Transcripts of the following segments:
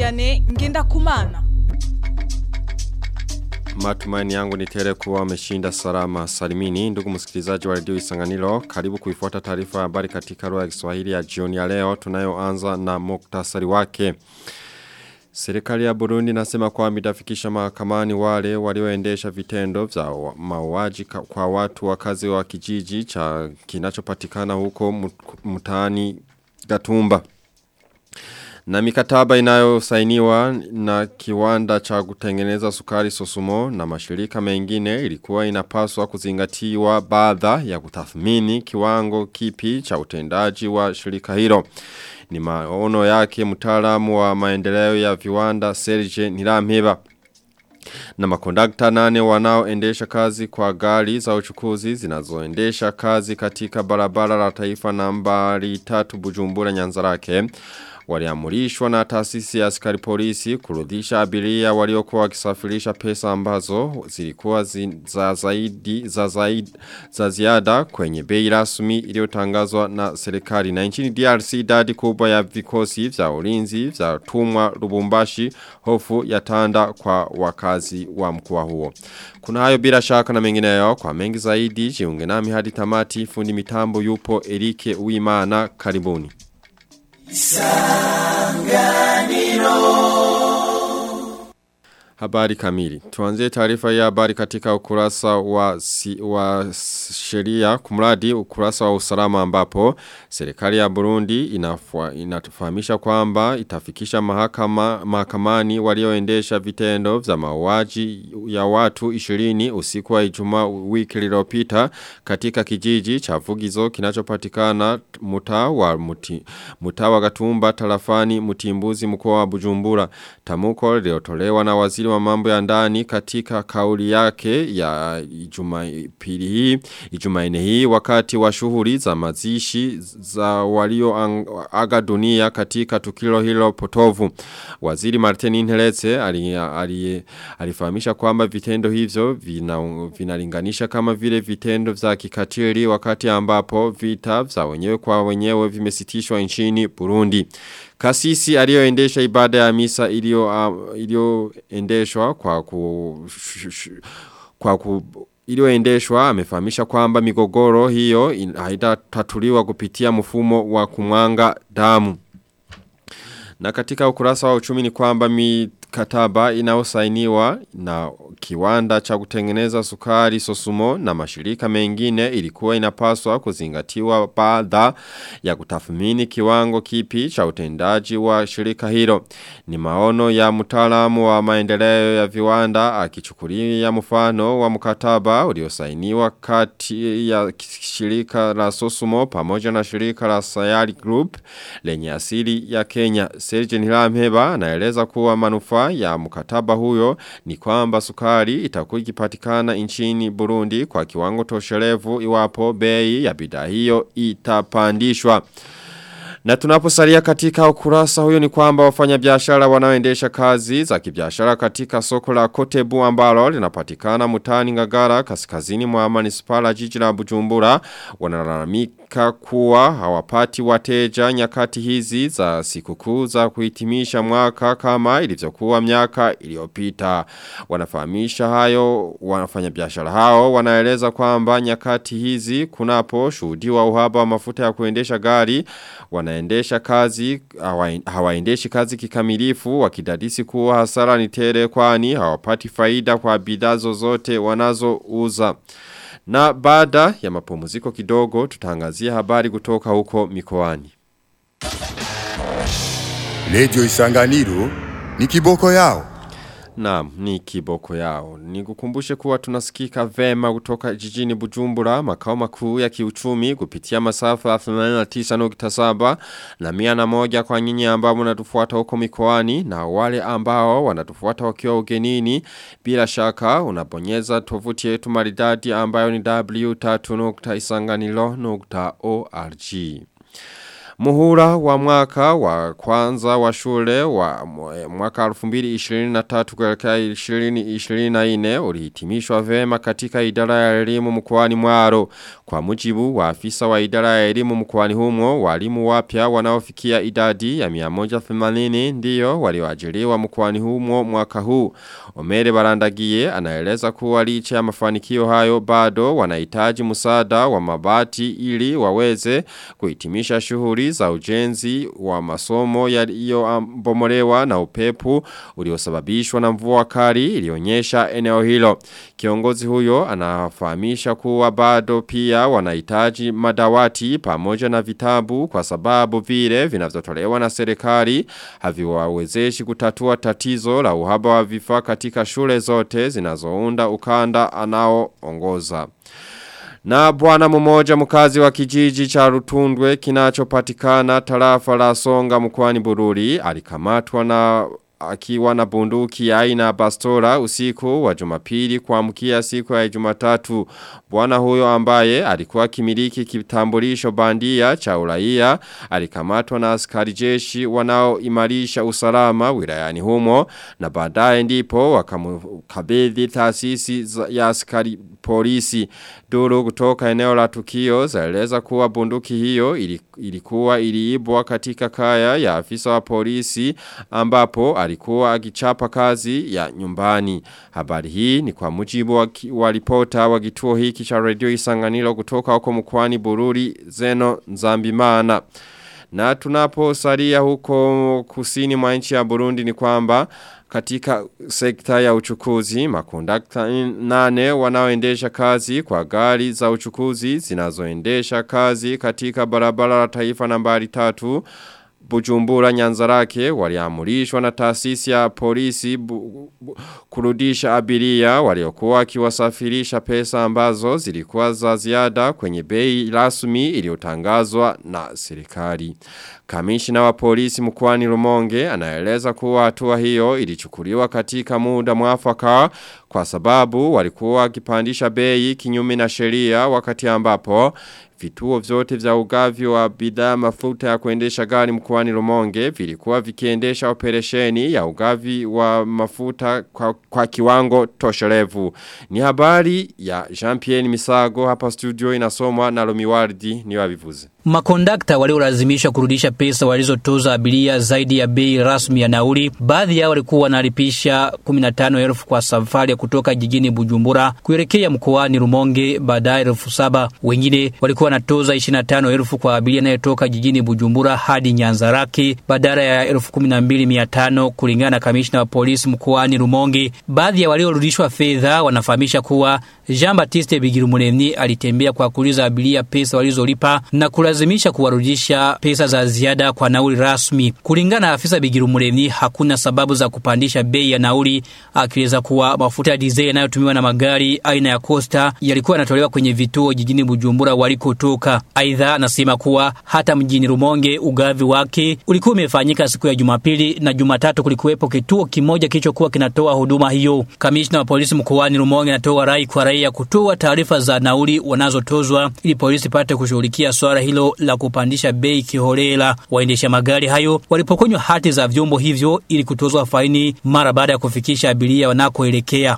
Vianney Ngendakumana. Matumaini yangu ni tele kuwa wameshinda salama salimini. Ndugu msikilizaji wa redio Isanganiro, karibu kuifuata taarifa ya habari katika lugha ya Kiswahili ya jioni ya leo tunayoanza na muktasari wake. Serikali ya Burundi nasema kwamba itafikisha mahakamani wale walioendesha vitendo vya mauaji kwa watu wakazi wa kijiji cha kinachopatikana huko mtaani Gatumba. Na mikataba inayosainiwa na kiwanda cha kutengeneza sukari sosumo na mashirika mengine ilikuwa inapaswa kuzingatiwa baada ya kutathmini kiwango kipi cha utendaji wa shirika hilo. Ni maono yake mtaalamu wa maendeleo ya viwanda Serge Niramheba. Na makondakta nane wanaoendesha kazi kwa gari za uchukuzi zinazoendesha kazi katika barabara la taifa nambari tatu bujumbura nyanzarake waliamurishwa na taasisi ya askari polisi kurudisha abiria waliokuwa wakisafirisha pesa ambazo zilikuwa zi, za zaidi za zaidi za ziada kwenye bei rasmi iliyotangazwa na serikali na nchini DRC idadi kubwa ya vikosi vya ulinzi vya tumwa Lubumbashi hofu ya tanda kwa wakazi wa mkoa huo kuna hayo bila shaka na mengineyo kwa mengi zaidi jiunge nami hadi tamati fundi mitambo yupo Erike Uimana karibuni Isanganiro Habari kamili. Tuanzie taarifa ya habari katika ukurasa wa, si, wa sheria kumradi ukurasa wa usalama ambapo serikali ya Burundi inafua, inatufahamisha kwamba itafikisha mahakama mahakamani walioendesha vitendo vya mauaji ya watu 20 usiku wa Ijumaa wiki iliyopita katika kijiji cha Vugizo kinachopatikana mtaa wa muti, mtaa wa Gatumba tarafani Mutimbuzi mkoa wa Bujumbura. Tamuko liliotolewa na waziri wa mambo ya ndani katika kauli yake ya Jumapili hii Ijumaine hii wakati wa shughuli za mazishi za walio aga dunia katika tukilo hilo potovu. Waziri Martin Inheleze alifahamisha kwamba vitendo hivyo vinalinganisha vina kama vile vitendo vya kikatili wakati ambapo vita vya wenyewe kwa wenyewe vimesitishwa nchini Burundi. Kasisi aliyoendesha ibada ya misa iliyoendeshwa uh, kwa ku kwa ku iliyoendeshwa amefahamisha kwamba migogoro hiyo haitatatuliwa kupitia mfumo wa kumwanga damu. Na katika ukurasa wa uchumi ni kwamba mikataba inayosainiwa na kiwanda cha kutengeneza sukari sosumo na mashirika mengine ilikuwa inapaswa kuzingatiwa baada ya kutathmini kiwango kipi cha utendaji wa shirika hilo. Ni maono ya mtaalamu wa maendeleo ya viwanda akichukulia mfano wa mkataba uliosainiwa kati ya shirika la sosumo pamoja na shirika la Sayari Group lenye asili ya Kenya. Serge Niramheba anaeleza kuwa manufaa ya mkataba huyo ni kwamba sukari itakuwa ikipatikana nchini Burundi kwa kiwango toshelevu iwapo bei ya bidhaa hiyo itapandishwa. Na tunaposalia katika ukurasa huyo ni kwamba wafanyabiashara wanaoendesha kazi za kibiashara katika soko la Kotebu ambalo linapatikana mutani Ngagara kaskazini mwa manispaa jiji la Bujumbura wanalalamika kuwa hawapati wateja nyakati hizi za sikukuu za kuhitimisha mwaka kama ilivyokuwa miaka iliyopita. Wanafahamisha hayo wafanyabiashara hao wanaeleza kwamba nyakati hizi kunapo shuhudiwa uhaba wa mafuta ya kuendesha gari wanaendesha kazi hawaendeshi kazi kikamilifu wakidadisi kuwa hasara ni tele kwani hawapati faida kwa bidhaa zozote wanazouza. Na baada ya mapumziko kidogo tutangazia habari kutoka huko mikoani. Radio Isanganiro ni kiboko yao. Naam, ni kiboko yao. Nikukumbushe kuwa tunasikika vema kutoka jijini Bujumbura, makao makuu ya kiuchumi kupitia masafa 89.7 na mia na moja kwa nyinyi ambao mnatufuata huko mikoani na wale ambao wanatufuata wakiwa ugenini bila shaka unabonyeza tovuti yetu maridadi ambayo ni w3.isanganilo.org. Muhula wa mwaka wa kwanza wa shule wa mwaka 2023 kuelekea 2024 ulihitimishwa vema katika idara ya elimu mkoani Mwaro. Kwa mujibu wa afisa wa idara ya elimu mkoani humo, walimu wapya wanaofikia idadi ya 180 ndiyo walioajiriwa mkoani humo mwaka huu. Omere Barandagie anaeleza kuwa licha ya mafanikio hayo bado wanahitaji msaada wa mabati ili waweze kuhitimisha shughuli za ujenzi wa masomo yaliyobomolewa na upepo uliosababishwa na mvua kali ilionyesha eneo hilo. Kiongozi huyo anafahamisha kuwa bado pia wanahitaji madawati pamoja na vitabu kwa sababu vile vinavyotolewa na serikali haviwawezeshi kutatua tatizo la uhaba wa vifaa katika shule zote zinazounda ukanda anaoongoza. Na bwana mmoja mkazi wa kijiji cha Rutundwe kinachopatikana tarafa la Songa mkoani Bururi alikamatwa na akiwa na bunduki ya aina bastora usiku wa jumapili kuamkia siku ya jumatatu. Bwana huyo ambaye alikuwa kimiliki kitambulisho bandia cha uraia alikamatwa na askari jeshi wanaoimarisha usalama wilayani humo na baadaye ndipo wakamkabidhi taasisi ya askari polisi. Duru kutoka eneo la tukio zaeleza kuwa bunduki hiyo ilikuwa iliibwa katika kaya ya afisa wa polisi ambapo alikuwa akichapa kazi ya nyumbani. Habari hii ni kwa mujibu wa, wa ripota wa kituo hiki cha radio isanganilo kutoka huko mkwani Bururi Zeno Nzambimana. Na tunaposalia huko kusini mwa nchi ya Burundi ni kwamba katika sekta ya uchukuzi, makondakta nane wanaoendesha kazi kwa gari za uchukuzi zinazoendesha kazi katika barabara la taifa nambari tatu Bujumbura nyanzarake waliamurishwa na taasisi ya polisi bu, bu, kurudisha abiria waliokuwa wakiwasafirisha pesa ambazo zilikuwa za ziada kwenye bei rasmi iliyotangazwa na serikali. Kamishina wa polisi mkwani Rumonge anaeleza kuwa hatua hiyo ilichukuliwa katika muda mwafaka kwa sababu walikuwa wakipandisha bei kinyume na sheria wakati ambapo Vituo vyote vya ugavi wa bidhaa mafuta ya kuendesha gari mkoani Rumonge vilikuwa vikiendesha operesheni ya ugavi wa mafuta kwa, kwa kiwango tosherevu. Ni habari ya Jean-Pierre Misago hapa studio inasomwa na Lomiwardi ni wabivuze. Makondakta waliolazimishwa kurudisha pesa walizotoza abiria zaidi ya bei rasmi ya nauli. Baadhi yao walikuwa wanalipisha 15,000 kwa safari ya kutoka jijini Bujumbura kuelekea mkoani Rumonge baadaye elfu saba. Wengine walikuwa wanatoza 25,000 kwa abiria anayetoka jijini Bujumbura hadi Nyanzarake badala ya 12,500 kulingana na kamishna wa polisi mkoani Rumonge. Baadhi ya waliorudishwa fedha wanafahamisha kuwa Jean Baptiste Bigirumuremyi alitembea kwa kuuliza abiria pesa walizolipa na kulazimisha kuwarudisha pesa za ziada kwa nauli rasmi. Kulingana na afisa Bigirumuremyi, hakuna sababu za kupandisha bei ya nauli, akieleza kuwa mafuta ya dizeli yanayotumiwa na magari aina ya Costa yalikuwa yanatolewa kwenye vituo jijini Bujumbura walikotoka. Aidha, anasema kuwa hata mjini Rumonge ugavi wake ulikuwa umefanyika siku ya Jumapili na Jumatatu kulikuwepo kituo kimoja kilichokuwa kinatoa huduma hiyo. Kamishna wa polisi mkoani Rumonge anatoa rai kwa raia kutoa taarifa za nauli wanazotozwa ili polisi pate kushughulikia swala hilo la kupandisha bei kiholela. Waendesha magari hayo walipokonywa hati za vyombo hivyo ili kutozwa faini mara baada ya kufikisha abiria wanakoelekea.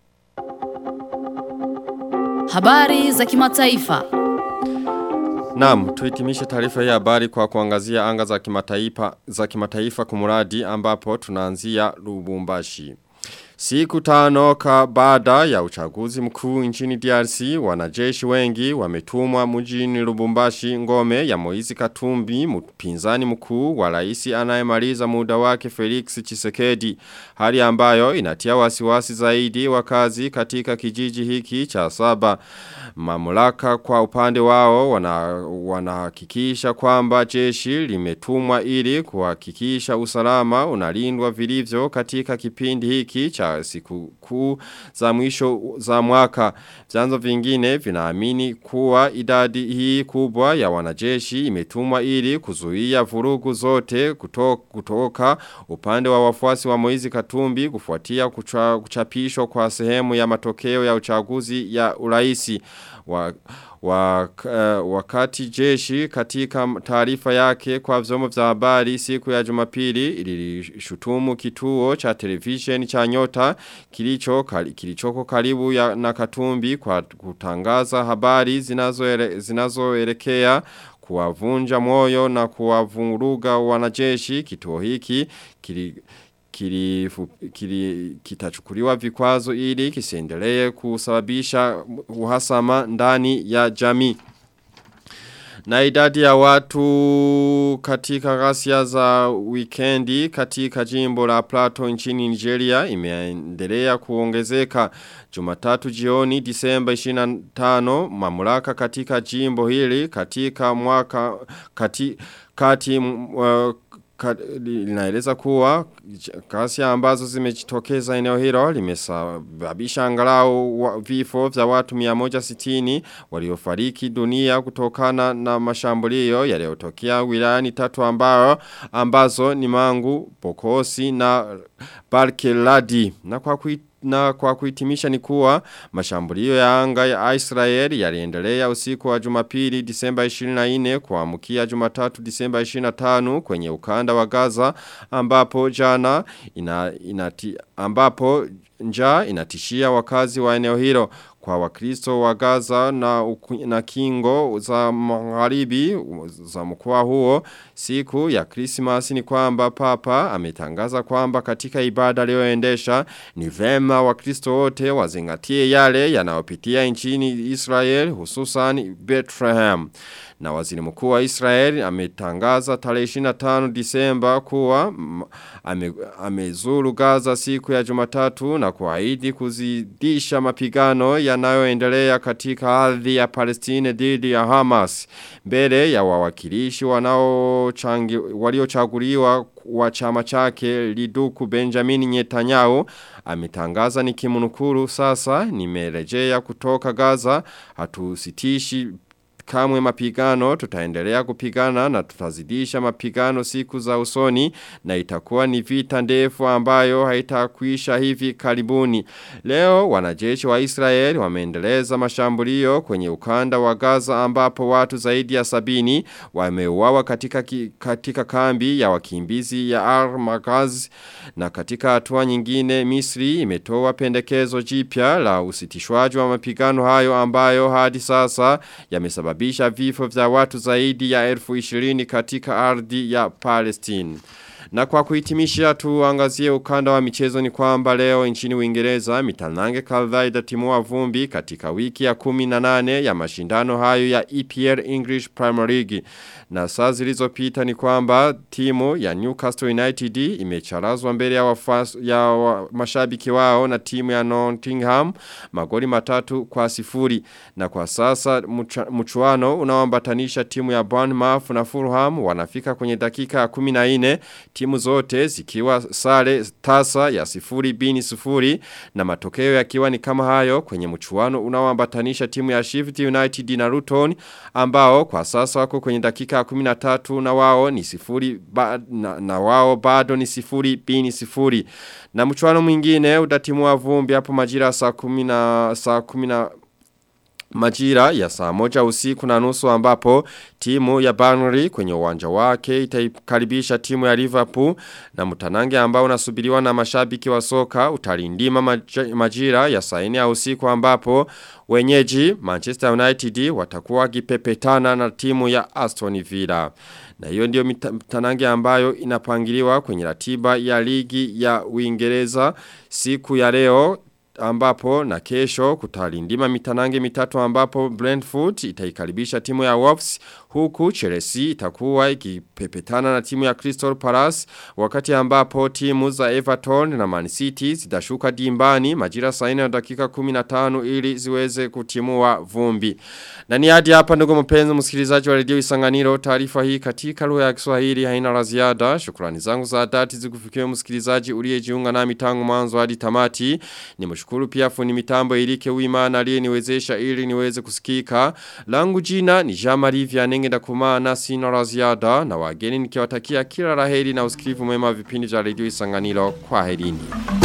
Habari za kimataifa. Naam, tuhitimishe taarifa hii habari kwa kuangazia anga za kimataifa za kimataifa kumuradi ambapo tunaanzia Lubumbashi. Siku tano ka baada ya uchaguzi mkuu nchini DRC, wanajeshi wengi wametumwa mjini Lubumbashi ngome ya Moizi Katumbi, mpinzani mkuu wa rais anayemaliza muda wake Felix Chisekedi. Hali ambayo inatia wasiwasi zaidi wakazi katika kijiji hiki cha saba. Mamlaka kwa upande wao wanahakikisha wana kwamba jeshi limetumwa ili kuhakikisha usalama unalindwa vilivyo katika kipindi hiki cha siku kuu za mwisho za mwaka. Vyanzo vingine vinaamini kuwa idadi hii kubwa ya wanajeshi imetumwa ili kuzuia vurugu zote kutoka, kutoka upande wa wafuasi wa Moizi Katumbi kufuatia kucha, kuchapishwa kwa sehemu ya matokeo ya uchaguzi ya uraisi wa Wak, uh, wakati jeshi katika taarifa yake kwa vyombo vya habari siku ya Jumapili ilishutumu kituo cha television cha Nyota kilicho kali, kilichoko karibu ya na Katumbi kwa kutangaza habari zinazoelekea zinazo kuwavunja moyo na kuwavuruga wanajeshi kituo hiki kili kili, kili, kitachukuliwa vikwazo ili kisiendelee kusababisha uhasama ndani ya jamii. Na idadi ya watu katika ghasia za wikendi katika jimbo la Plateau nchini Nigeria imeendelea kuongezeka Jumatatu jioni Disemba 25 mamlaka katika jimbo hili katika mwaka kati, kati uh, linaeleza kuwa kasi ambazo zimejitokeza eneo hilo limesababisha angalau vifo vya watu 160 waliofariki dunia kutokana na mashambulio yaliyotokea wilayani tatu ambao ambazo ni Mangu, Bokosi na Barkeladi na kwa kuit na kwa kuhitimisha ni kuwa mashambulio ya anga ya Israel yaliendelea usiku wa Jumapili Disemba 24 kuamkia Jumatatu Disemba 25 kwenye ukanda wa Gaza ambapo jana ina, inati, ambapo njaa inatishia wakazi wa eneo hilo kwa wakristo wa Gaza na, na kingo za magharibi za mkoa huo siku ya Christmas ni kwamba papa ametangaza kwamba katika ibada aliyoendesha ni vema wakristo wote wazingatie yale yanayopitia nchini Israel hususan Bethlehem na waziri mkuu wa Israel ametangaza tarehe 25 Disemba kuwa ame, amezuru Gaza siku ya Jumatatu na kuahidi kuzidisha mapigano yanayoendelea katika ardhi ya Palestine dhidi ya Hamas mbele ya wawakilishi waliochaguliwa wa chama chake Liduku Benjamin Netanyahu ametangaza nikimnukuru sasa nimerejea kutoka Gaza hatusitishi kamwe mapigano tutaendelea kupigana na tutazidisha mapigano siku za usoni na itakuwa ni vita ndefu ambayo haitakuisha hivi karibuni. Leo wanajeshi wa Israeli wameendeleza mashambulio kwenye ukanda wa Gaza ambapo watu zaidi ya sabini wameuawa katika, ki, katika kambi ya wakimbizi ya Al-Magaz na katika hatua nyingine Misri imetoa pendekezo jipya la usitishwaji wa mapigano hayo ambayo hadi sasa yamesababisha kusababisha vifo vya watu zaidi ya elfu ishirini katika ardhi ya Palestine. Na kwa kuhitimisha tuangazie ukanda wa michezo ni kwamba leo nchini Uingereza mitanange kadhaa itatimua vumbi katika wiki ya 18 ya mashindano hayo ya EPL English Premier League. Na saa zilizopita ni kwamba timu ya Newcastle United imecharazwa mbele ya, wafas, ya wa, mashabiki wao na timu ya Nottingham magoli matatu kwa sifuri. Na kwa sasa mcha, mchuano unaoambatanisha timu ya Bournemouth na Fulham wanafika kwenye dakika ya 14 timu zote zikiwa sare tasa ya sifuri bini sifuri na matokeo yakiwa ni kama hayo kwenye mchuano unaoambatanisha timu ya Shift United na Luton ambao kwa sasa wako kwenye dakika 13 na wao ni sifuri ba, na, na wao bado ni sifuri bini sifuri na mchuano mwingine utatimua vumbi hapo majira saa 10 na saa 10 na Majira ya saa moja usiku na nusu ambapo timu ya Burnley kwenye uwanja wake itaikaribisha timu ya Liverpool na mtanange ambao unasubiriwa na mashabiki wa soka utalindima majira ya saa 4 ya usiku ambapo wenyeji Manchester United watakuwa wakipepetana na timu ya Aston Villa. Na hiyo ndio mtanange ambayo inapangiliwa kwenye ratiba ya ligi ya Uingereza siku ya leo ambapo na kesho kutalindima mitanange mitatu ambapo Brentford itaikaribisha timu ya Wolves huku Chelsea itakuwa ikipepetana na timu ya Crystal Palace wakati ambapo timu za Everton na Man City zitashuka dimbani majira saa 4 na dakika 15 ili ziweze kutimua vumbi. Na ni hadi hapa ndugu mpenzi msikilizaji wa redio Isanganiro taarifa hii katika lugha ya Kiswahili haina la ziada. Shukrani zangu za dhati zikufikie msikilizaji uliyejiunga nami tangu mwanzo hadi tamati. Nimshukuru pia fundi mitambo Ilike Uimana aliyeniwezesha ili niweze kusikika. Langu jina ni Jean-Marie Vianenge ndakumana sina la ziada na wageni nikiwatakia kila laheri na usikivu mwema vipindi vya redio Isanganiro kwa herini.